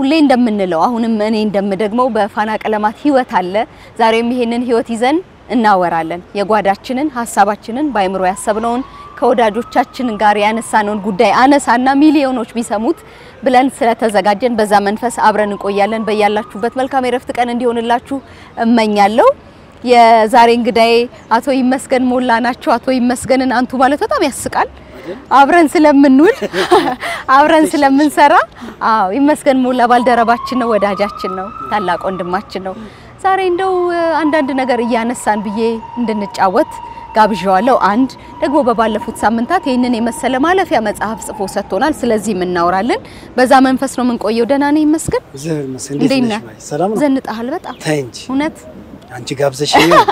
ሁሌ እንደምንለው አሁንም እኔ እንደምደግመው በፋና ቀለማት ህይወት አለ። ዛሬም ይሄንን ህይወት ይዘን እናወራለን። የጓዳችንን ሀሳባችንን በአይምሮ ያሰብነውን ከወዳጆቻችን ጋር ያነሳነውን ጉዳይ አነሳና ሚሊዮኖች ቢሰሙት ብለን ስለተዘጋጀን በዛ መንፈስ አብረን እንቆያለን። በያላችሁበት መልካም የረፍት ቀን እንዲሆንላችሁ እመኛለሁ። የዛሬ እንግዳዬ አቶ ይመስገን ሞላ ናቸው። አቶ ይመስገንን አንቱ ማለት በጣም ያስቃል። አብረን ስለምንውል አብረን ስለምንሰራ፣ አዎ ይመስገን ሞላ ባልደረባችን ነው፣ ወዳጃችን ነው፣ ታላቅ ወንድማችን ነው። ዛሬ እንደው አንዳንድ ነገር እያነሳን ብዬ እንድንጫወት ጋብዣዋለሁ። አንድ ደግሞ በባለፉት ሳምንታት ይህንን የመሰለ ማለፊያ መጽሐፍ ጽፎ ሰጥቶናል። ስለዚህም እናወራለን። በዛ መንፈስ ነው የምንቆየው። ደህና ነህ ይመስገን? እንዴት ነህ? ሰላም ነው። ዘንጠሃል በጣም ተይ እንጂ እውነት አንቺ ጋብዘሽ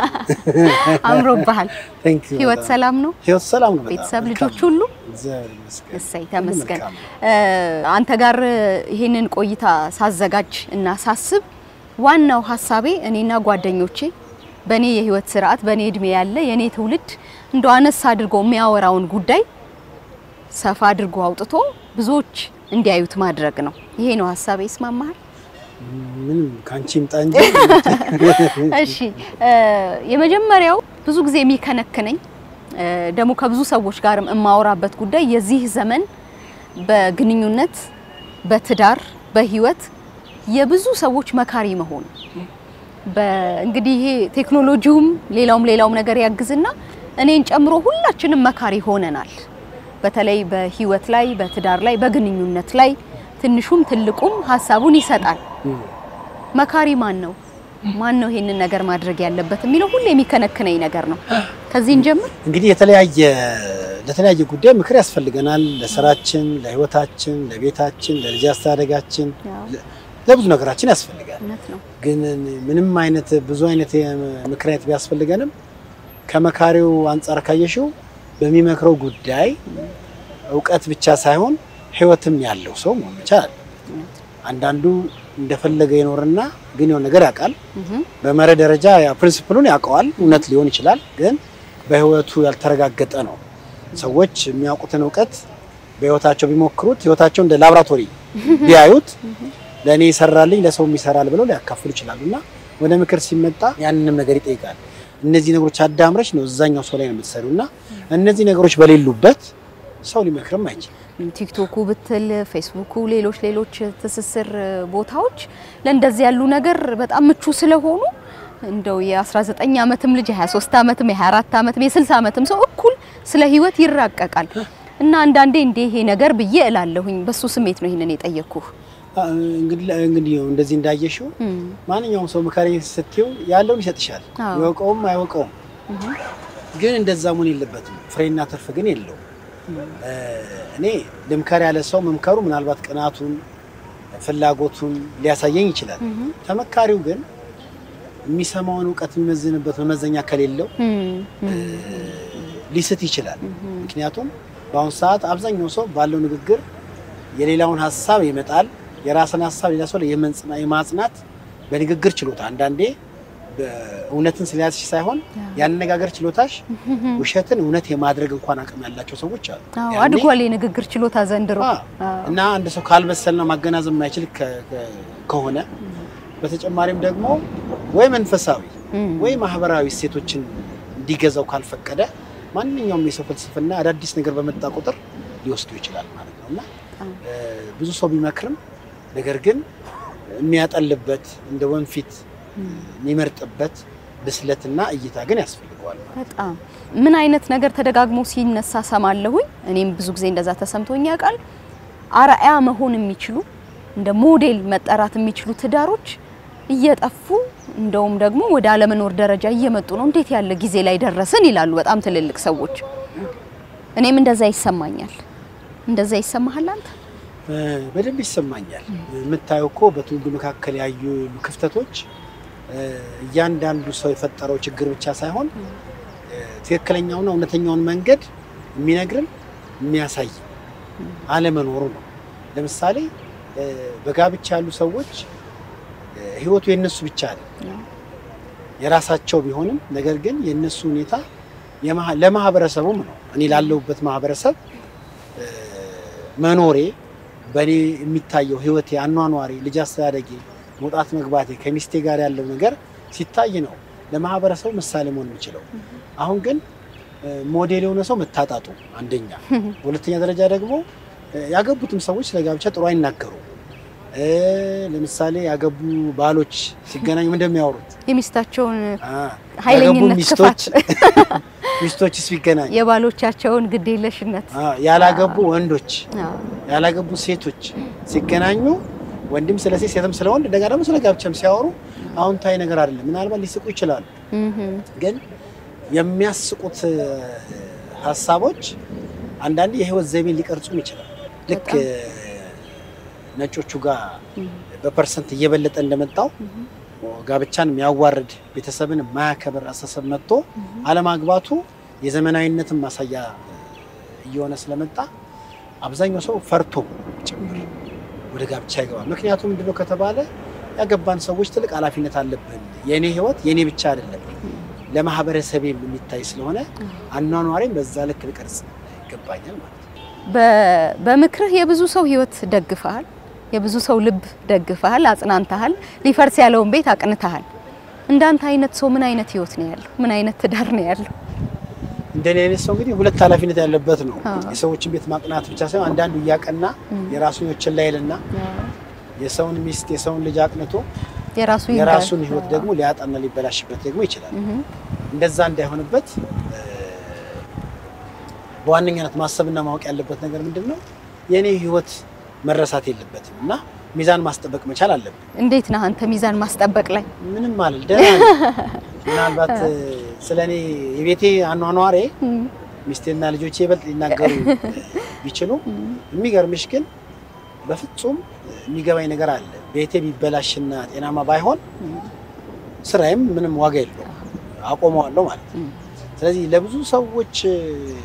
አምሮብሃል። ቴንክ ዩ ህይወት ሰላም ነው? ህይወት ሰላም ነው። በጣም ቤተሰብ፣ መልካም ልጆች ነው። ሁሉ እግዚአብሔር ይመስገን። እሰይ ተመስገን። መልካም ነው። አንተ ጋር ይህንን ቆይታ ሳዘጋጅ እና ሳስብ ዋናው ሀሳቤ እኔና ጓደኞቼ በእኔ የህይወት ስርዓት በእኔ እድሜ ያለ የእኔ ትውልድ እንደ አነስ አድርጎ የሚያወራውን ጉዳይ ሰፋ አድርጎ አውጥቶ ብዙዎች እንዲያዩት ማድረግ ነው። ይሄ ነው ሀሳቤ። ይስማማሃል? ምንም ከአንቺ ይምጣ እንጂ እሺ እ የመጀመሪያው ብዙ ጊዜ የሚከነክነኝ እ ደግሞ ከብዙ ሰዎች ጋርም የማወራበት ጉዳይ የዚህ ዘመን በግንኙነት፣ በትዳር፣ በህይወት የብዙ ሰዎች መካሪ መሆን በእንግዲህ ይሄ ቴክኖሎጂውም ሌላውም ሌላውም ነገር ያግዝና እኔን ጨምሮ ሁላችንም መካሪ ሆነናል። በተለይ በህይወት ላይ፣ በትዳር ላይ፣ በግንኙነት ላይ ትንሹም ትልቁም ሀሳቡን ይሰጣል። መካሪ ማን ነው? ማን ነው ይሄንን ነገር ማድረግ ያለበት የሚለው ሁሌ የሚከነክነኝ ነገር ነው። ከዚህ እንጀምር። እንግዲህ የተለያየ ለተለያየ ጉዳይ ምክር ያስፈልገናል። ለስራችን፣ ለህይወታችን፣ ለቤታችን፣ ለልጅ አስተዳደጋችን፣ ያው ለብዙ ነገራችን ያስፈልጋል። እውነት ነው። ግን ምንም አይነት ብዙ አይነት ምክር አይነት ቢያስፈልገንም ከመካሪው አንጻር ካየሽው በሚመክረው ጉዳይ እውቀት ብቻ ሳይሆን ህይወትም ያለው ሰው መሆን መቻል አለ። አንዳንዱ እንደፈለገ ይኖርና ግን የሆነ ነገር ያውቃል። እህ በመርህ ደረጃ ያ ፕሪንሲፕሉን ያውቀዋል፣ እውነት ሊሆን ይችላል። ግን በህይወቱ ያልተረጋገጠ ነው። ሰዎች የሚያውቁትን እውቀት በህይወታቸው ቢሞክሩት ህይወታቸው እንደ ላብራቶሪ ቢያዩት ለእኔ ይሰራልኝ ለሰውም ይሰራል ብለው ሊያካፍሉ ይችላሉ። እና ወደ ምክር ሲመጣ ያንንም ነገር ይጠይቃል። እነዚህ ነገሮች አዳምረች ነው እዛኛው ሰው ላይ ነው የምትሰሩ እና እነዚህ ነገሮች በሌሉበት ሰው ሊመክርም አይችልም። ቲክቶኩ ብትል ፌስቡኩ፣ ሌሎች ሌሎች ትስስር ቦታዎች ለእንደዚህ ያሉ ነገር በጣም ምቹ ስለሆኑ እንደው የ19 ዓመትም ልጅ የ23 ዓመትም የ24 ዓመትም የ60 ዓመትም ሰው እኩል ስለ ህይወት ይራቀቃል እና አንዳንዴ እንዴ ይሄ ነገር ብዬ እላለሁኝ። በሱ ስሜት ነው ይሄንን የጠየቅኩህ። አ- እንግዲህ እንግዲህ እንደዚህ እንዳየሽው እም፣ ማንኛውም ሰው ምካሪ ስትይው ያለውን ይሰጥሻል። አዎ። ይወቀውም አይወቀውም እህ ግን እንደዛ መሆን የለበትም። ፍሬና ትርፍ ግን የለውም። እ፣ እኔ ልምከር ያለ ሰው መምከሩ ምናልባት ቅናቱን ፍላጎቱን ሊያሳየኝ ይችላል። እህ ተመካሪው ግን የሚሰማውን እውቀት የሚመዝንበት መመዘኛ ከሌለው እም፣ እም፣ ሊስት ይችላል። ምክንያቱም በአሁኑ ሰዓት አብዛኛው ሰው ባለው ንግግር የሌላውን ሀሳብ ይመጣል፣ የራስን ሀሳብ ሌላ ሰው ላይ የመንጽና- የማጽናት በንግግር ችሎታ አንዳንዴ እውነትን ስለያዝሽ ሳይሆን ያነጋገር ችሎታሽ ውሸትን እውነት የማድረግ እንኳን አቅም ያላቸው ሰዎች አሉ። አዎ ያኔ- አድጓል የንግግር ችሎታ ዘንድሮ። አዎ። እና አንድ ሰው ካልበሰልና ማገናዘብ የማይችል ከ- ከ- ከሆነ በተጨማሪም ደግሞ ወይ መንፈሳዊ እም፣ ወይ ማህበራዊ እሴቶችን እንዲገዛው ካልፈቀደ ማንኛውም የሰው ፍልስፍና አዳዲስ ነገር በመጣ ቁጥር ሊወስዱ ይችላል ማለት ነው እና አዎ። እ፣ ብዙ ሰው ቢመክርም ነገር ግን የሚያጠልበት እንደ ወንፊት የሚመርጥበት ብስለትና እይታ ግን ያስፈልገዋል ማለት ነው። በጣም ምን አይነት ነገር ተደጋግሞ ሲነሳ ሰማለሁኝ። እኔም ብዙ ጊዜ እንደዛ ተሰምቶኝ ያውቃል። አርአያ መሆን የሚችሉ እንደ ሞዴል መጠራት የሚችሉ ትዳሮች እየጠፉ እንደውም ደግሞ ወደ አለመኖር ደረጃ እየመጡ ነው። እንዴት ያለ ጊዜ ላይ ደረስን ይላሉ በጣም ትልልቅ ሰዎች። እኔም እንደዛ ይሰማኛል። እንደዛ ይሰማሃል አንተ? እ፣ በደንብ ይሰማኛል። የምታየው እኮ በትውልዱ መካከል ያዩ ክፍተቶች እ፣ እያንዳንዱ ሰው የፈጠረው ችግር ብቻ ሳይሆን እ፣ ትክክለኛውና እውነተኛውን መንገድ የሚነግርን የሚያሳይ አለመኖሩ ነው። ለምሳሌ እ፣ በጋብቻ ያሉ ሰዎች እ፣ ህይወቱ የነሱ ብቻ አይደለም የራሳቸው ቢሆንም ነገር ግን የነሱ ሁኔታ የማህ- ለማህበረሰቡም ነው። እኔ ላለሁበት ማህበረሰብ እ፣ መኖሬ በእኔ የሚታየው ህይወቴ፣ አኗኗሬ፣ ልጅ አስተዳደጌ፣ መውጣት መግባቴ ከሚስቴ ጋር ያለው ነገር ሲታይ ነው ለማህበረሰቡ ምሳሌ መሆን የሚችለው። አሁን ግን ሞዴል የሆነ ሰው መታጣጡ አንደኛ፣ በሁለተኛ ደረጃ ደግሞ ያገቡትም ሰዎች ስለ ጋብቻ ጥሩ አይናገሩም። ለምሳሌ ያገቡ ባሎች ሲገናኙ ምን እንደሚያወሩት የሚስታቸውን ያገቡ ኃይለኝነት፣ ሚስቶች ክፋት፣ ሚስቶች ሲገናኙ የባሎቻቸውን ግዴለሽነት ያላገቡ ወንዶች አዎ። ያላገቡ ሴቶች ሲገናኙ ወንድም ስለ ሴት ሴትም ስለ ወንድ እንደገና ደግሞ ስለ ጋብቻም ሲያወሩ አዎንታዊ ነገር አይደለም። ምናልባት ሊስቁ ይችላሉ፣ እህም፣ ግን የሚያስቁት ሀሳቦች አንዳንዴ የህይወት ዘይቤን ሊቀርጹም ይችላል። ልክ በጣም። ነጮቹ ጋር በፐርሰንት እየበለጠ እንደመጣው ጋብቻን የሚያዋርድ ቤተሰብን የማያከብር አስተሳሰብ መጥቶ አለማግባቱ የዘመናዊነትን ማሳያ እየሆነ ስለመጣ አብዛኛው ሰው ፈርቶ ጭምር ወደ ጋብቻ ይገባል። ምክንያቱም ምንድነው ከተባለ ያገባን ሰዎች ትልቅ ኃላፊነት አለብን። የእኔ ህይወት የእኔ ብቻ አይደለም ለማህበረሰቤም የሚታይ ስለሆነ አኗኗሬም በዛ ልክ ልቀርጽ ይገባኛል ማለት ነው። በ- በምክርህ የብዙ ሰው ህይወት ደግፈሃል፣ የብዙ ሰው ልብ ደግፈሃል፣ አጽናንተሃል፣ ሊፈርስ ያለውን ቤት አቅንተሃል። እንዳንተ አይነት ሰው ምን አይነት ህይወት ነው ያለው? ምን አይነት ትዳር ነው ያለው? እንደኔ አይነት ሰው እንግዲህ ሁለት ኃላፊነት ያለበት ነው። አዎ። የሰዎችን ቤት ማቅናት ብቻ ሳይሆን አንዳንዱ እያቀና የራሱን ህይወት ችላ ይልና የሰውን ሚስት የሰውን ልጅ አቅንቶ የራሱ ይንገር። የራሱን ህይወት ደግሞ ሊያጣና ሊበላሽበት ደግሞ ይችላል። እህም፣ እንደዛ እንዳይሆንበት እ፣ በዋነኛነት ማሰብና ማወቅ ያለበት ነገር ምንድን ነው? የእኔ ህይወት መረሳት የለበትም እና ሚዛን ማስጠበቅ መቻል አለብን። እንዴት ነህ አንተ ሚዛን ማስጠበቅ ላይ? ምንም ማለት ደህና ነኝ። ምናልባት እ፣ ስለ እኔ የቤቴ አኗኗሬ እም፣ ሚስቴና ልጆቼ ይበልጥ ሊናገሩ ቢችሉ የሚገርምሽ ግን በፍጹም የሚገባኝ ነገር አለ። ቤቴ ቢበላሽና ጤናማ ባይሆን ስራዬም ምንም ዋጋ የለውም፣ አቆመዋለሁ ማለት ነው። ስለዚህ ለብዙ ሰዎች እ፣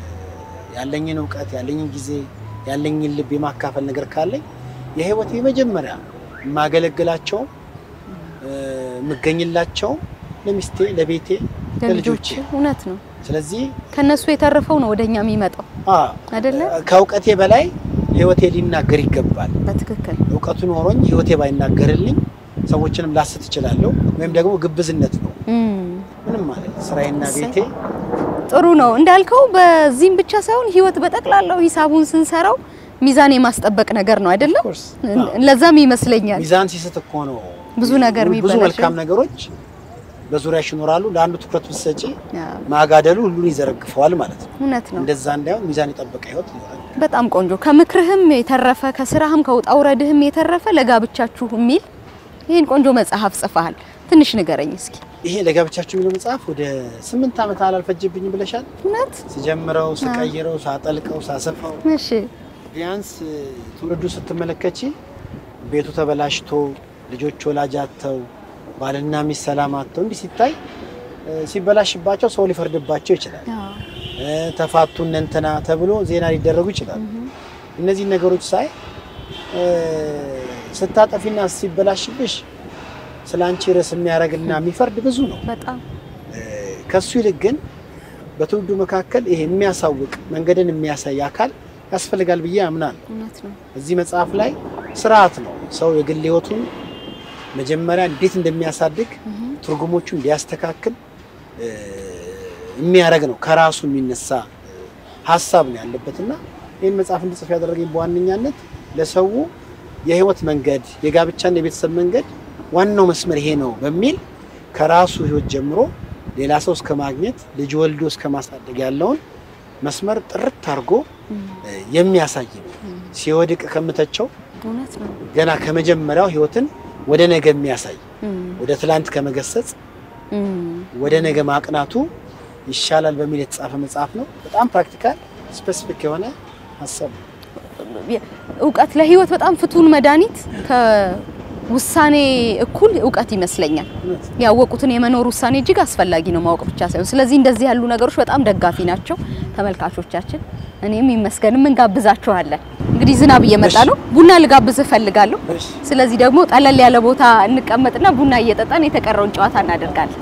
ያለኝን እውቀት ያለኝን ጊዜ ያለኝን ልብ የማካፈል ነገር ካለኝ የህይወት የመጀመሪያ የማገለግላቸው እ፣ የምገኝላቸውም ለሚስቴ፣ ለቤቴ፣ ለልጆች ለልጆቼ እውነት ነው። ስለዚህ ከነሱ የተረፈው ነው ወደኛ የሚመጣው አ፣ አይደለ? ከእውቀቴ በላይ ህይወቴ ሊናገር ይገባል። በትክክል እውቀቱ ኖሮኝ ህይወቴ ባይናገርልኝ ሰዎችንም ላስት እችላለሁ፣ ወይም ደግሞ ግብዝነት ነው። እም፣ ምንም ማለት ስራዬና እሰይ። ቤቴ ጥሩ ነው እንዳልከው። በዚህም ብቻ ሳይሆን ህይወት በጠቅላላው ሂሳቡን ስንሰራው ሚዛን የማስጠበቅ ነገር ነው አይደለም? ኮርስ ለዛም ይመስለኛል ሚዛን ሲስት እኮ ነው ብዙ ነገር ብዙ የሚበላሸው። መልካም ነገሮች በዙሪያሽ ይኖራሉ። ለአንዱ ትኩረት ብትሰጪ አዎ፣ ማጋደሉ ሁሉን ይዘረግፈዋል ማለት ነው። እውነት ነው። እንደዛ እንዳይሆን ሚዛን የጠበቀ ህይወት ይኖራል። በጣም ቆንጆ። ከምክርህም የተረፈ ከስራህም ከውጣ ውረድህም የተረፈ ለጋብቻችሁ የሚል ይህን ቆንጆ መጽሐፍ ጽፈሃል። ትንሽ ንገረኝ እስኪ። ይሄ ለጋብቻችሁ የሚለው መጽሐፍ ወደ ስምንት ዓመት አላልፈጀብኝም ብለሻል። እውነት? ስጀምረው፣ ስቀይረው፣ ሳጠልቀው፣ ሳሰፋው እሺ። ቢያንስ ትውልዱ ስትመለከቺ ቤቱ ተበላሽቶ ልጆች ወላጅ አጥተው ባልና ሚስት ሰላም አጥተው እንዲህ ሲታይ እ፣ ሲበላሽባቸው ሰው ሊፈርድባቸው ይችላል። አዎ። እ፣ ተፋቱ እነ እንትና ተብሎ ዜና ሊደረጉ ይችላል። እነዚህን ነገሮች ሳይ እ፣ ስታጠፊና ሲበላሽብሽ ስለ አንቺ ርዕስ የሚያደርግና የሚፈርድ ብዙ ነው። በጣም እ፣ ከሱ ይልቅ ግን በትውልዱ መካከል ይሄ የሚያሳውቅ መንገድን የሚያሳይ አካል ያስፈልጋል ብዬ አምናለሁ። እውነት ነው። እዚህ መጽሐፍ ላይ ስርዓት ነው ሰው የግል ህይወቱን መጀመሪያ እንዴት እንደሚያሳድግ ትርጉሞቹ እንዲያስተካክል እ፣ የሚያደርግ ነው። ከራሱ የሚነሳ እ፣ ሀሳብ ነው ያለበትና ይህን መጽሐፍ እንድጽፍ ያደረገኝ በዋነኛነት ለሰው የህይወት መንገድ የጋብቻና የቤተሰብ መንገድ ዋናው መስመር ይሄ ነው በሚል ከራሱ ህይወት ጀምሮ ሌላ ሰው እስከ ማግኘት ልጅ ወልዶ እስከ ማሳደግ ያለውን መስመር ጥርት አድርጎ እ፣ የሚያሳይ ነው። ሲወድቅ ከምተቸው እውነት ነው። ገና ከመጀመሪያው ህይወትን ወደ ነገ የሚያሳይ እም፣ ወደ ትላንት ከመገሰጽ እም፣ ወደ ነገ ማቅናቱ ይሻላል በሚል የተጻፈ መጽሐፍ ነው። በጣም ፕራክቲካል ስፔሲፊክ የሆነ ሀሳብ ነው። እውቀት ለህይወት በጣም ፍቱን መድኃኒት ከውሳኔ እኩል እውቀት ይመስለኛል። እውነት ያወቁትን የመኖር ውሳኔ እጅግ አስፈላጊ ነው ማወቅ ብቻ ሳይሆን። ስለዚህ እንደዚህ ያሉ ነገሮች በጣም ደጋፊ ናቸው ተመልካቾቻችን። እኔም ይመስገንም እንጋብዛችኋለን። እንግዲህ ዝናብ እየመጣ ነው። ቡና ልጋብዝህ እፈልጋለሁ። እሺ። ስለዚህ ደግሞ ጠለል ያለ ቦታ እንቀመጥና ቡና እየጠጣን የተቀረውን ጨዋታ እናደርጋለን።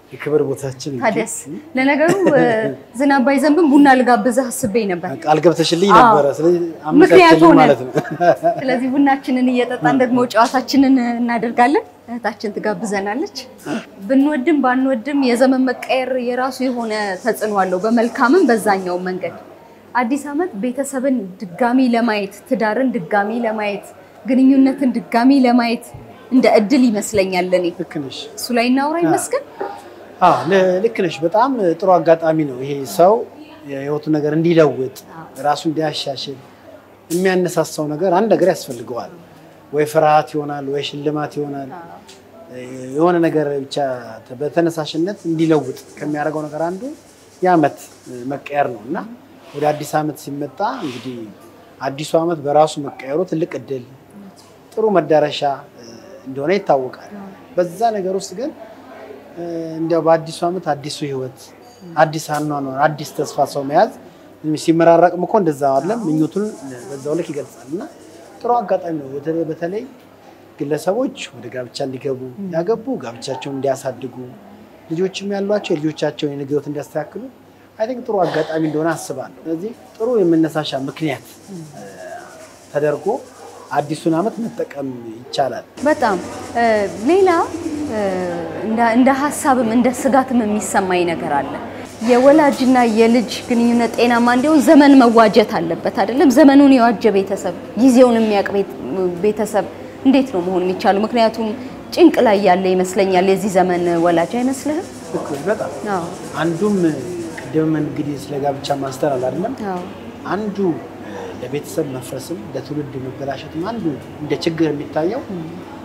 የክብር ቦታችን እንጂ። ታዲያስ ለነገሩ እ፣ ዝናብ ባይዘንብም ቡና ልጋብዝህ አስቤ ነበር። ቃል ገብተሽልኝ አዎ። ነበረ። ስለዚህ ምክንያት አመቻችልኝ ሆነ። ማለት ነው። ስለዚህ ቡናችንን እየጠጣን ደግሞ ጨዋታችንን እናደርጋለን። እህታችን ትጋብዘናለች። ብንወድም ባንወድም የዘመን መቀየር የራሱ የሆነ ተጽዕኖ አለው፣ በመልካምም በዛኛው መንገድ። አዲስ ዓመት ቤተሰብን ድጋሚ ለማየት፣ ትዳርን ድጋሚ ለማየት፣ ግንኙነትን ድጋሚ ለማየት እንደ እድል ይመስለኛል ለኔ። ልክ ነሽ። እሱ ላይ እናውራ ይመስገን። አዎ ል- ልክ ነሽ። በጣም ጥሩ አጋጣሚ ነው ይሄ ሰው የህይወቱ ነገር እንዲለውጥ ራሱ እንዲያሻሽል የሚያነሳሳው ነገር አንድ ነገር ያስፈልገዋል። ወይ ፍርሃት ይሆናል፣ ወይ ሽልማት ይሆናል። የሆነ ነገር ብቻ በተነሳሽነት እንዲለውጥ ከሚያደርገው ነገር አንዱ የዓመት መቀየር ነው እና ወደ አዲስ ዓመት ሲመጣ እንግዲህ አዲሱ ዓመት በራሱ መቀየሩ ትልቅ እድል፣ ጥሩ መዳረሻ እ፣ እንደሆነ ይታወቃል። በዛ ነገር ውስጥ ግን እ፣ እንዲያው በአዲሱ ዓመት አዲሱ ህይወት፣ አዲስ አኗኗር፣ አዲስ ተስፋ ሰው መያዝ ሲመራረቅም እኮ እንደዛ አይደለም ምኞቱን በዛው ልክ ይገልጻል እና ጥሩ አጋጣሚ ነው። በተለይ በተለይ ግለሰቦች ወደ ጋብቻ እንዲገቡ ያገቡ ጋብቻቸውን እንዲያሳድጉ ልጆችም ያሏቸው የልጆቻቸውን የነገ ህይወት እንዲያስተካክሉ አይ ቲንክ ጥሩ አጋጣሚ እንደሆነ አስባለሁ። ስለዚህ ጥሩ የመነሳሻ ምክንያት እ፣ ተደርጎ አዲሱን ዓመት መጠቀም ይቻላል። በጣም እ፣ ሌላ እ፣ እንደ- እንደ ሀሳብም እንደ ስጋትም የሚሰማኝ ነገር አለ። የወላጅና የልጅ ግንኙነት ጤናማ እንዲሆን ዘመን መዋጀት አለበት አይደለም? ዘመኑን የዋጀ ቤተሰብ፣ ጊዜውን የሚያውቅ ቤት- ቤተሰብ እንዴት ነው መሆን የሚቻለው? ምክንያቱም ጭንቅ ላይ ያለ ይመስለኛል የዚህ ዘመን ወላጅ አይመስልህም? ልክ ነሽ በጣም አዎ አንዱም ቅድም እንግዲህ ስለ ጋብቻ ማንስተናል አይደለም አዎ አንዱ እ፣ ለቤተሰብ መፍረስም ለትውልድ መበላሸትም አንዱ እንደ ችግር የሚታየው እ፣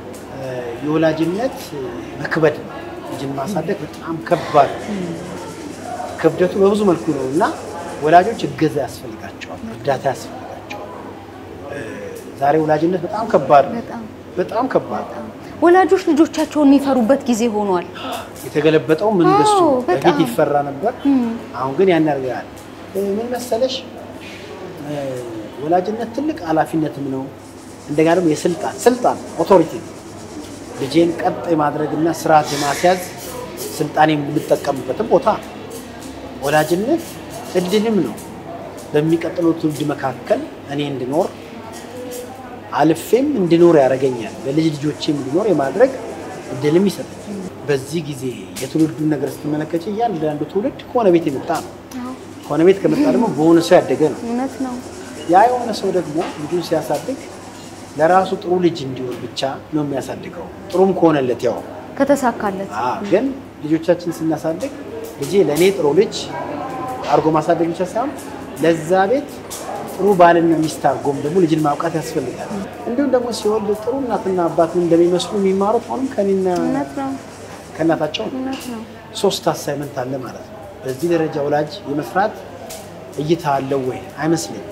የወላጅነት እ፣ መክበድ ነው። ልጅን ማሳደግ በጣም ከባድ ነው። ክብደቱ በብዙ መልኩ ነው እና ወላጆች እገዛ ያስፈልጋቸዋል፣ እርዳታ ያስፈልጋቸዋል። እ፣ ዛሬ ወላጅነት በጣም ከባድ ነው። በጣም በጣም ከባድ ነው። ወላጆች ልጆቻቸውን የሚፈሩበት ጊዜ ሆኗል። የተገለበጠው መንግስቱ አዎ፣ በፊት በጣም። ይፈራ ነበር። አሁን ግን ያን ያደርጋል። ምን መሰለሽ እ፣ ወላጅነት ትልቅ ኃላፊነትም ነው። እንደገና ደግሞ የስልጣን ስልጣን ኦቶሪቲ ነው። ልጄን ቀጥ የማድረግና ስርዓት የማስያዝ ስልጣን የምንጠቀምበትም ቦታ ነው። ወላጅነት እድልም ነው። በሚቀጥለው ትውልድ መካከል እኔ እንድኖር አልፌም እንድኖር ያደርገኛል። ለልጅ ልጆቼም እንድኖር የማድረግ እድልም ይሰጠኛል። በዚህ ጊዜ የትውልዱን ነገር ስትመለከች እያንዳንዱ ትውልድ ከሆነ ቤት የመጣ ነው። ከሆነ ቤት ከመጣ ደግሞ በሆነ ሰው ያደገ ነው። እውነት ነው። ያ የሆነ ሰው ደግሞ ልጁን ሲያሳድግ ለራሱ ጥሩ ልጅ እንዲሆን ብቻ ነው የሚያሳድገው። ጥሩም ከሆነለት ያው ከተሳካለት አዎ። ግን ልጆቻችን ስናሳድግ ልጄ ለእኔ ጥሩ ልጅ አድርጎ ማሳደግ ብቻ ሳይሆን ለዛ ቤት ጥሩ ባልና ሚስት አድርጎም ደግሞ ልጅን ማብቃት ያስፈልጋል። እንዲሁም ደግሞ ሲወልድ ጥሩ እናትና አባት እንደሚመስሉ የሚማሩት አሁንም ከኔና እውነት ነው። ከእናታቸው ነው። እውነት ነው። ሶስት አሳይመንት አለ ማለት ነው። በዚህ ደረጃ ወላጅ የመስራት እይታ አለው ወይ? አይመስለኝም።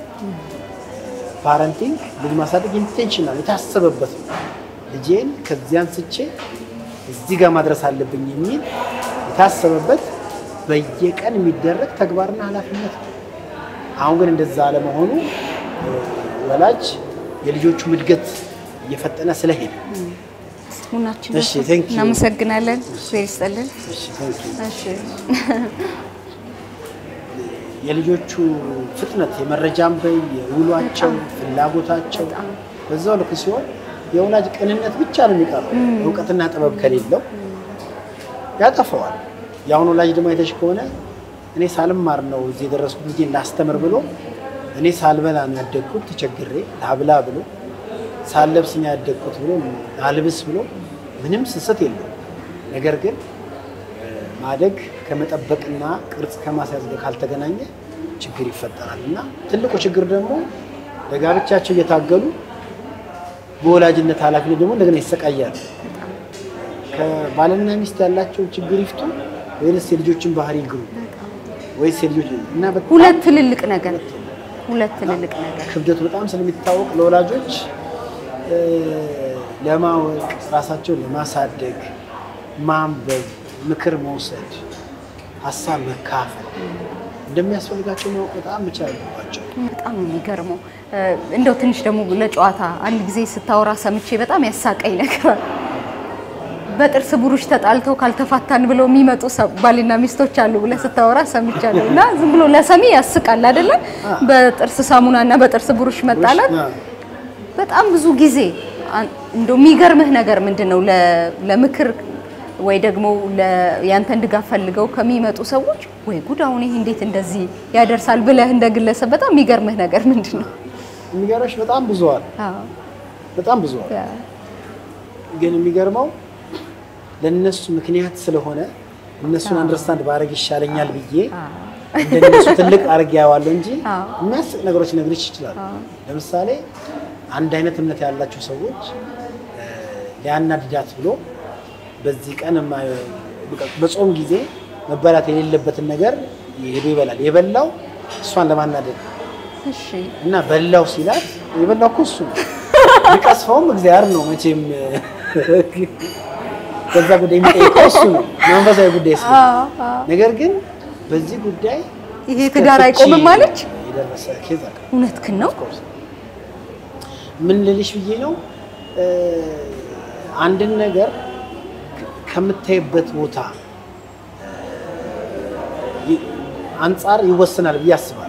ፓረንቲንግ ልጅ ማሳደግ ኢንቴንሽናል የታሰበበት ነው። ልጄን ከዚህ አንስቼ እዚህ ጋር ማድረስ አለብኝ የሚል የታሰበበት በየቀን የሚደረግ ተግባርና ኃላፊነት ነው። አሁን ግን እንደዛ አለመሆኑ እ፣ ወላጅ የልጆቹ እድገት እየፈጠነ ስለሄደ ቡናችን እሺ፣ thank you። እናመሰግናለን። እግዚአብሔር ይስጥልን። እሺ፣ thank you። እሺ የልጆቹ ፍጥነት የመረጃም በይ የውሏቸው ፍላጎታቸው በዛው ልክ ሲሆን የወላጅ ቅንነት ብቻ ነው የሚቀረው። እውቀትና ጥበብ ከሌለው ያጠፈዋል። የአሁኑ ወላጅ ደግሞ አይተሽ ከሆነ እኔ ሳልማር ነው እዚህ የደረስኩት ልጄን ላስተምር ብሎ እኔ ሳልበላ ነው ያደግኩት ተቸግሬ ላብላ ብሎ ሳልለብስ ነው ያደግኩት ብሎ ላልብስ ብሎ ምንም ስስት የለው። ነገር ግን ማደግ ከመጠበቅና ቅርጽ ከማስያዝ ጋር ካልተገናኘ ችግር ይፈጠራል እና ትልቁ ችግር ደግሞ ለጋብቻቸው እየታገሉ በወላጅነት ኃላፊነት ደግሞ እንደገና ይሰቃያሉ። ከባልና ሚስት ያላቸው ችግር ይፍቱ ወይስ የልጆችን ባህሪ ይግሩ ወይስ የልጆች እና በጣም ሁለት ትልልቅ ነገር ሁለት ትልልቅ ነገር ክብደቱ በጣም ስለሚታወቅ ለወላጆች እ፣ ለማወቅ ራሳቸውን ለማሳደግ ማንበብ፣ ምክር መውሰድ፣ ሀሳብ መካፈል እንደሚያስፈልጋቸው ማወቅ በጣም መቻል አለባቸው። በጣም ነው የሚገርመው። እ፣ እንደው ትንሽ ደግሞ ለጨዋታ አንድ ጊዜ ስታወራ ሰምቼ በጣም ያሳቀኝ ነገር በጥርስ ብሩሽ ተጣልተው ካልተፋታን ብለው የሚመጡ ሰ- ባልና ሚስቶች አሉ ብለህ ስታወራ ሰምቻለሁ። እና ዝም ብሎ ለሰሚ ያስቃል አይደለም? በጥርስ ሳሙና እና በጥርስ ብሩሽ መጣላት አዎ። በጣም ብዙ ጊዜ አን- እንደው የሚገርምህ ነገር ምንድን ነው ለ- ለምክር ወይ ደግሞ ለ- ያንተን ድጋፍ ፈልገው ከሚመጡ ሰዎች ወይ ጉድ አሁን ይሄ እንዴት እንደዚህ ያደርሳል ብለህ እንደ ግለሰብ በጣም የሚገርምህ ነገር ምንድን ነው? የሚገርምሽ በጣም ብዙ አለ፣ አዎ በጣም ብዙ አለ። ያ፣ ግን የሚገርመው ለእነሱ ምክንያት ስለሆነ እነሱን አንደርስታንድ ባረግ ይሻለኛል ብዬ አዎ፣ እንደነሱ ትልቅ አርግ ያዋለሁ እንጂ አዎ። የሚያስቅ ነገሮች ነግርሽ ይችላል። ለምሳሌ አንድ አይነት እምነት ያላቸው ሰዎች እ፣ ሊያናድዳት ብሎ በዚህ ቀን የማ- በቃ በጾም ጊዜ መበላት የሌለበትን ነገር ሄዶ ይበላል። የበላው እሷን ለማናደድ ነው። እሺ እና በላው ሲላት የበላው እኮ እሱ ነው። ቢቀስፈውም እግዚአብሔር ነው መቼም በዛ ጉዳይ የሚጠይቀው እሱ ነው፣ መንፈሳዊ ጉዳይ እሱ ነው። አዎ፣ አዎ። ነገር ግን በዚህ ጉዳይ ይሄ እስከ ትዳር ፍቺ አይቆምም አለች። የደረሰ ኬዝ አለ። እውነትህን ነው። ኦፍኮርስ ምን ልልሽ ብዬ ነው እ፣ አንድን ነገር ከምታይበት ቦታ ይ- አንጻር ይወሰናል ብዬ አስባለሁ።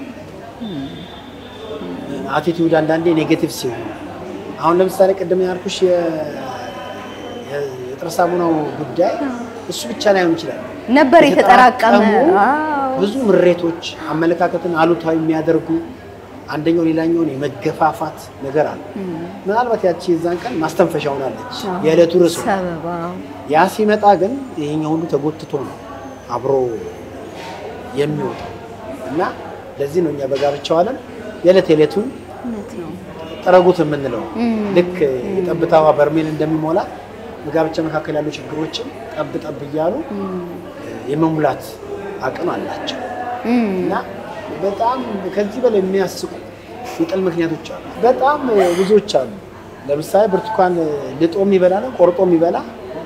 አቲቲዩድ አንዳንዴ ኔጌቲቭ ሲሆን አሁን ለምሳሌ ቅድም ያልኩሽ የ- የ- የጥርስ ሳሙናው ጉዳይ እሱ ብቻ ላይሆን ይችላል። ነበር የተጠራቀመ የተጠራቀሙ አዎ። ብዙ ምሬቶች አመለካከትን አሉታዊ የሚያደርጉ አንደኛው ሌላኛውን የመገፋፋት ነገር አለ። ምናልባት ያቺ የዛን ቀን ማስተንፈሻ ሆናለች የዕለቱ ርዕስ ሆና። ሰበብ አዎ። ያ ሲመጣ ግን ይሄኛው ሁሉ ተጎትቶ ነው አብሮ የሚወጣው እና ለዚህ ነው እኛ በጋብቻው ዓለም የዕለት የዕለቱን እውነት ነው። ጥረጉት የምንለው ልክ የጠብታዋ በርሜል እንደሚሞላ በጋብቻ መካከል ያሉ ችግሮችን ጠብ ጠብ እያሉ የመሙላት አቅም አላቸው እና በጣም ከዚህ በላይ የሚያስቁ የጥል ምክንያቶች አሉ። በጣም ብዙዎች አሉ። ለምሳሌ ብርቱካን ልጦ የሚበላ ነው ቆርጦ የሚበላ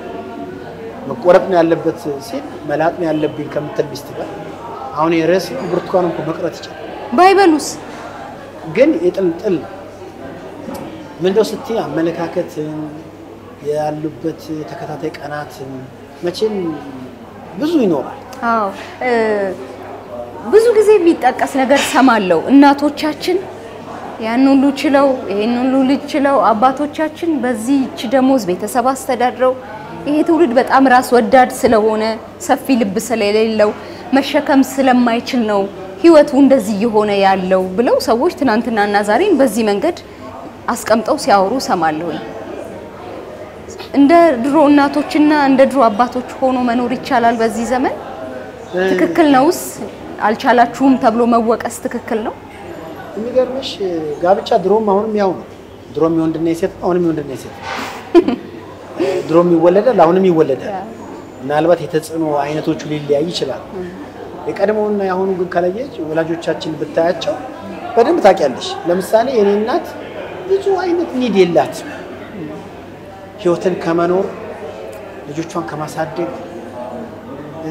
መቆረጥ ነው ያለበት ሲል መላጥ ነው ያለብኝ ከምትል ሚስት ጋር አሁን የርዕስ ብርቱካን እኮ መቅረት ይችላል። ባይበሉስ ግን የጥል ጥል ነው። ምንድነው ስትይ አመለካከትን ያሉበት ተከታታይ ቀናትን መቼም ብዙ ይኖራል። አዎ እ፣ ብዙ ጊዜ የሚጠቀስ ነገር ሰማለው። እናቶቻችን ያን ሁሉ ችለው ይሄን ሁሉ ልጅ ችለው አባቶቻችን በዚህች ደሞዝ ቤተሰብ አስተዳድረው ይሄ ትውልድ በጣም ራስ ወዳድ ስለሆነ ሰፊ ልብ ስለሌለው መሸከም ስለማይችል ነው ህይወቱ እንደዚህ እየሆነ ያለው ብለው ሰዎች ትናንትናና ዛሬን በዚህ መንገድ አስቀምጠው ሲያወሩ ሰማለሁኝ። እንደ ድሮ እናቶችና እንደ ድሮ አባቶች ሆኖ መኖር ይቻላል በዚህ ዘመን? ትክክል ነውስ? አልቻላችሁም ተብሎ መወቀስ ትክክል ነው? የሚገርምሽ ጋብቻ ድሮም አሁንም ያው ነው። ድሮም የወንድና የሴት ነው፣ አሁንም የወንድና የሴት ነው። ድሮም ይወለዳል፣ አሁንም ይወለዳል። ምናልባት የተጽዕኖ አይነቶቹ ሊለያይ ይችላል። የቀድሞውና የአሁኑ ግን ከለየች ወላጆቻችን ብታያቸው በደንብ ታውቂያለሽ። ለምሳሌ የኔ እናት ብዙ አይነት ኒድ የላት ህይወትን ከመኖር ልጆቿን ከማሳደግ እ፣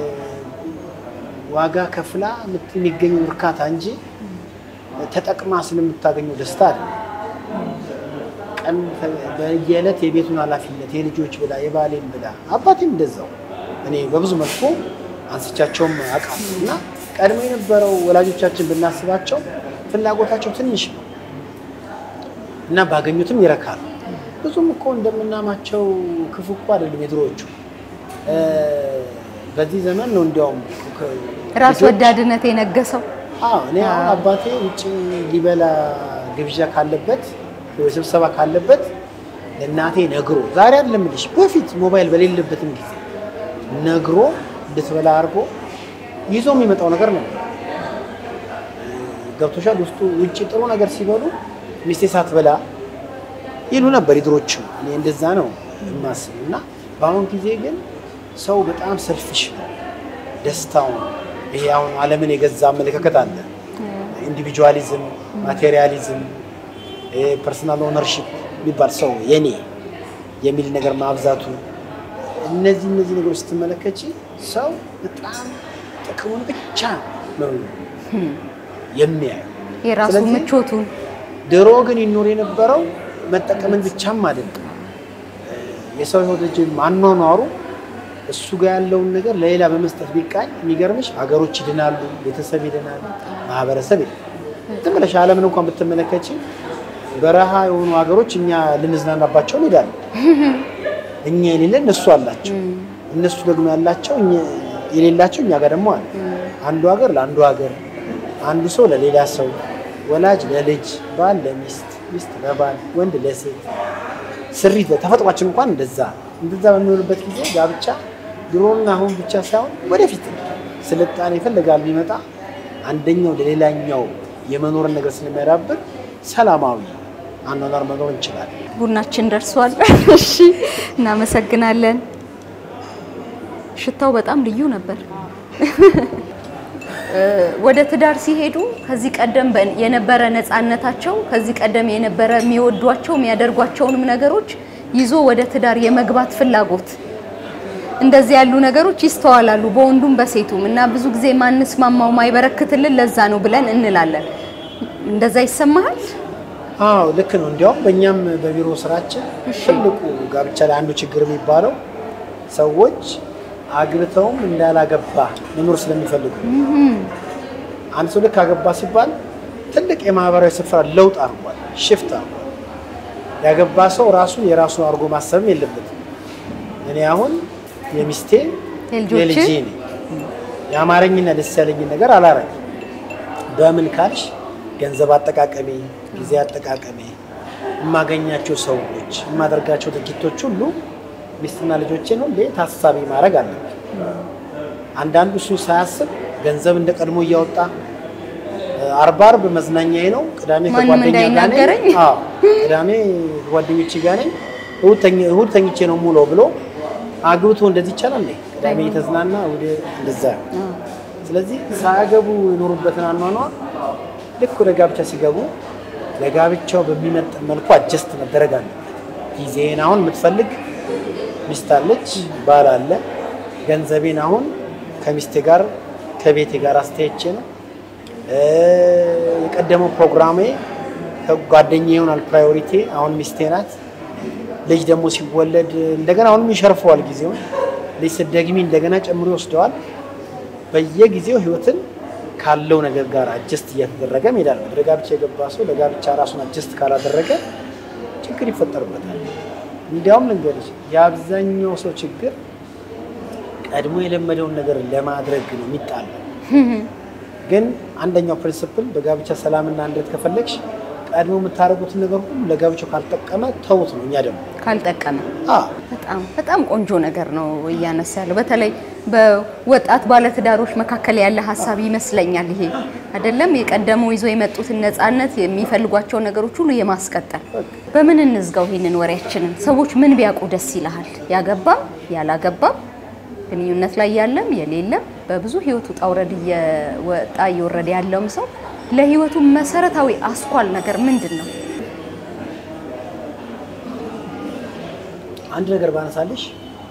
ዋጋ ከፍላ የምት- የሚገኘው እርካታ እንጂ ተጠቅማ ስለምታገኘው ደስታ አይደለም። ቀን ተ- በየዕለት የቤቱን ኃላፊነት የልጆች ብላ የባሌን ብላ አባቴም እንደዛው እኔ በብዙ መልኩ አንስቻቸውም አውቃለሁ እና ቀድሞ የነበረው ወላጆቻችን ብናስባቸው ፍላጎታቸው ትንሽ ነው እና ባገኙትም ይረካሉ። ብዙም እኮ እንደምናማቸው ክፉ እኮ አይደለም የድሮዎቹ። እ፣ በዚህ ዘመን ነው እንዲያውም ከ- ራስ ልጆች- ወዳድነት የነገሰው አዎ እኔ አሁን አባቴ ውጭ ሊበላ ግብዣ ካለበት ወይ ስብሰባ ካለበት ለእናቴ ነግሮ ዛሬ አይደለም የምልሽ በፊት ሞባይል በሌለበትም ጊዜ ነግሮ እንድትበላ አድርጎ ይዞ የሚመጣው ነገር ነው። ገብቶሻል። ውስጡ ውጭ ጥሩ ነገር ሲበሉ ሚስቴ ሳትበላ ይሉ ነበር የድሮቹ። እኔ እንደዛ ነው የማስብ እና በአሁን ጊዜ ግን ሰው በጣም ሰልፊሽ ነው። ደስታውን ይሄ አሁን ዓለምን የገዛ አመለካከት አለ። ኢንዲቪጁዋሊዝም፣ ማቴሪያሊዝም፣ ፐርሰናል ኦነርሺፕ የሚባል ሰው የኔ የሚል ነገር ማብዛቱ እነዚህ እነዚህ ነገሮች ስትመለከች ሰው በጣም ጥቅሙን ብቻ ነው የሚያየው። የራሱ ስለዚህ ምቾቱን ድሮ ግን ይኖር የነበረው መጠቀምን ብቻም አይደለም። የሰው ህይወት ልጅ አኗኗሩ እሱ ጋር ያለውን ነገር ለሌላ በመስጠት ቢቃኝ የሚገርምሽ ሀገሮች ይድናሉ፣ ቤተሰብ ይድናል፣ ማህበረሰብ ይድናል። ዝም ብለሽ ዓለምን እንኳን ብትመለከች በረሃ የሆኑ ሀገሮች እኛ ልንዝናናባቸው እንሄዳለን። እኛ የሌለ እነሱ አላቸው፣ እነሱ ደግሞ ያላቸው የሌላቸው እኛ ጋር ደግሞ አለ። አንዱ ሀገር ለአንዱ ሀገር፣ አንዱ ሰው ለሌላ ሰው፣ ወላጅ ለልጅ፣ ባል ለሚስት፣ ሚስት ለባል፣ ወንድ ለሴት ስሪት ተፈጥሯችን እንኳን እንደዛ እንደዛ በሚሆንበት ጊዜ ጋብቻ ድሮና አሁን ብቻ ሳይሆን ወደፊት ስልጣኔ ይፈልጋል ቢመጣ አንደኛው ለሌላኛው የመኖርን ነገር ስለሚያዳብር ሰላማዊ አኗኗር መኖር እንችላለን። ቡናችን ደርሷል። እሺ፣ እናመሰግናለን። ሽታው በጣም ልዩ ነበር። ወደ ትዳር ሲሄዱ ከዚህ ቀደም የነበረ ነፃነታቸው ከዚህ ቀደም የነበረ የሚወዷቸው የሚያደርጓቸውንም ነገሮች ይዞ ወደ ትዳር የመግባት ፍላጎት እንደዚህ ያሉ ነገሮች ይስተዋላሉ በወንዱም በሴቱም እና ብዙ ጊዜ ማንስማማው ማይበረክትልን ለዛ ነው ብለን እንላለን። እንደዛ ይሰማሃል? አዎ ልክ ነው። እንዲያውም በእኛም በቢሮ ስራችን ትልቁ ጋብቻ ላይ አንዱ ችግር የሚባለው ሰዎች አግብተውም እንዳላገባ መኖር ስለሚፈልጉ አንድ ሰው ልክ አገባ ሲባል ትልቅ የማህበራዊ ስፍራ ለውጥ አድርጓል፣ ሽፍት አድርጓል። ያገባ ሰው ራሱ የራሱ አድርጎ ማሰብም የለበትም። እኔ አሁን የሚስቴ የልጄ ነኝ። የአማረኝና ደስ ያለኝን ነገር አላረግም። በምን ካልሽ ገንዘብ አጠቃቀሜ፣ ጊዜ አጠቃቀሜ፣ የማገኛቸው ሰዎች፣ የማደርጋቸው ድርጊቶች ሁሉ ሚስትና ልጆቼን ሁሌ ታሳቢ ማድረግ አለብን። አንዳንዱ እሱ ሳያስብ ገንዘብ እንደ ቀድሞ እያወጣ አርባ አርብ መዝናኛዬ ነው፣ ቅዳሜ ከጓደኛ ጋር ነኝ፣ አዎ ቅዳሜ ከጓደኞቼ ጋር ነኝ፣ እሑድ ተኝቼ ነው ሙሉ ብሎ አግብቶ እንደዚህ ይቻላል። ቅዳሜ የተዝናና እሑድ እንደዛ። ስለዚህ ሳያገቡ የኖሩበትን አኗኗር ልክ ወደ ጋብቻ ሲገቡ ለጋብቻው በሚመጥን መልኩ አጀስት መደረግ አለበት። ጊዜን አሁን የምትፈልግ ሚስት አለች፣ ባል አለ። ገንዘቤን አሁን ከሚስቴ ጋር ከቤቴ ጋር አስተያየቼ ነው። የቀደመው ፕሮግራሜ ከጓደኛ ይሆናል ፕራዮሪቲ አሁን ሚስቴ ናት። ልጅ ደግሞ ሲወለድ እንደገና አሁንም ይሸርፈዋል ጊዜውን። ልጅ ስትደግሚ እንደገና ጨምሮ ይወስደዋል። በየጊዜው ህይወትን ካለው ነገር ጋር አጀስት እያተደረገ ሜዳል ወደ ጋብቻ የገባ ሰው ለጋብቻ ራሱን አጀስት ካላደረገ ችግር ይፈጠርበታል። እንዲያውም ልንገርሽ የአብዛኛው ሰው ችግር ቀድሞ የለመደውን ነገር ለማድረግ ነው የሚጣለው። ግን አንደኛው ፕሪንስፕል በጋብቻ ሰላምና አንድነት ከፈለግሽ ቀድሞ የምታደርጉትን ነገር ሁሉ ለጋብቻው ካልጠቀመ ተውት ነው። እኛ ደግሞ ካልጠቀመ በጣም በጣም ቆንጆ ነገር ነው እያነሳ ያለው በተለይ በወጣት ባለትዳሮች መካከል ያለ ሀሳብ ይመስለኛል። ይሄ አይደለም የቀደመው ይዞ የመጡትን ነፃነት የሚፈልጓቸው ነገሮች ሁሉ የማስቀጠል በምን እንዝጋው ይሄንን ወሬያችንን? ሰዎች ምን ቢያውቁ ደስ ይልሃል? ያገባም ያላገባም ግንኙነት ላይ ያለም የሌለም በብዙ ህይወቱ ውጣ ውረድ እየወጣ እየወረደ ያለውም ሰው ለህይወቱ መሰረታዊ አስኳል ነገር ምንድን ነው? አንድ ነገር ባነሳልሽ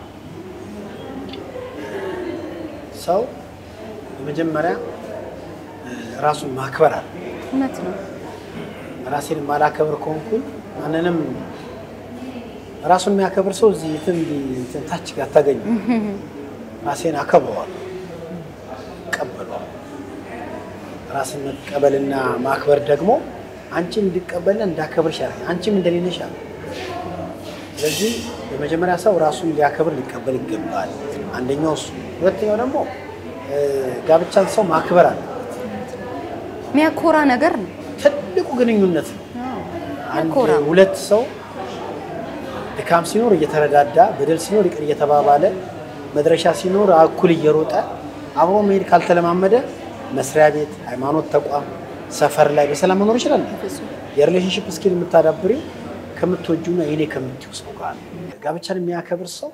ሰው በመጀመሪያ ራሱን ማክበር አለ። እውነት ነው። ራሴን ማላከብር ከሆንኩኝ ማንንም ራሱን የሚያከብር ሰው እዚህ የትም እንትን ታች ጋር አታገኙ። ራሴን አከብረዋለሁ፣ እቀበለዋለሁ። ራስን መቀበልና ማክበር ደግሞ አንቺን እንዲቀበልና እንዳከብርሽ ያደርጋል። አንቺም እንደሌለሽ አለ። ስለዚህ በመጀመሪያ ሰው ራሱን ሊያከብር ሊቀበል ይገባል። አንደኛው እሱ። ሁለተኛው ደግሞ ጋብቻን ሰው ማክበር አለ። የሚያኮራ ነገር ነው። ትልቁ ግንኙነት ነው። አንድ ያኮራ። ሁለት ሰው ድካም ሲኖር እየተረዳዳ፣ በደል ሲኖር ይቅር እየተባባለ፣ መድረሻ ሲኖር እኩል እየሮጠ አብሮ መሄድ ካልተለማመደ መስሪያ ቤት፣ ሃይማኖት ተቋም፣ ሰፈር ላይ በሰላም መኖር ይችላል። የሪሌሽንሽፕ ስኪል የምታዳብሪው ከምትወጁና የኔ ከምትይው ሰው ጋር ነው። ጋብቻን የሚያከብር ሰው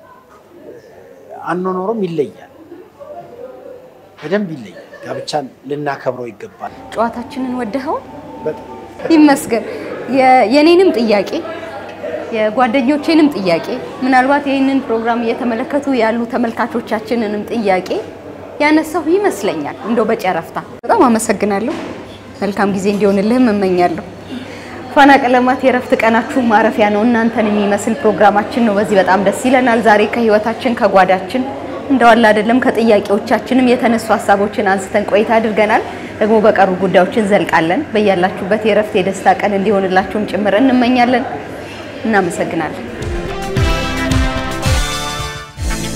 አኗኗሩም ይለያል፣ በደንብ ይለያል። ጋብቻን ልናከብረው ይገባል። ጨዋታችንን ወደኸው በጣም ይመስገን። የ- የኔንም ጥያቄ የጓደኞቼንም ጥያቄ ምናልባት ይህንን ፕሮግራም እየተመለከቱ ያሉ ተመልካቾቻችንንም ጥያቄ ያነሳሁ ይመስለኛል። እንደው በጨረፍታ በጣም አመሰግናለሁ። መልካም ጊዜ እንዲሆንልህም እመኛለሁ። ፋና ቀለማት የእረፍት ቀናችሁ ማረፊያ ነው። እናንተን የሚመስል ፕሮግራማችን ነው። በዚህ በጣም ደስ ይለናል። ዛሬ ከህይወታችን ከጓዳችን እንደዋላ አይደለም ከጥያቄዎቻችንም የተነሱ ሀሳቦችን አንስተን ቆይታ አድርገናል። ደግሞ በቀሩ ጉዳዮች እንዘልቃለን። በያላችሁበት የእረፍት የደስታ ቀን እንዲሆንላችሁም ጭምር እንመኛለን። እናመሰግናለን።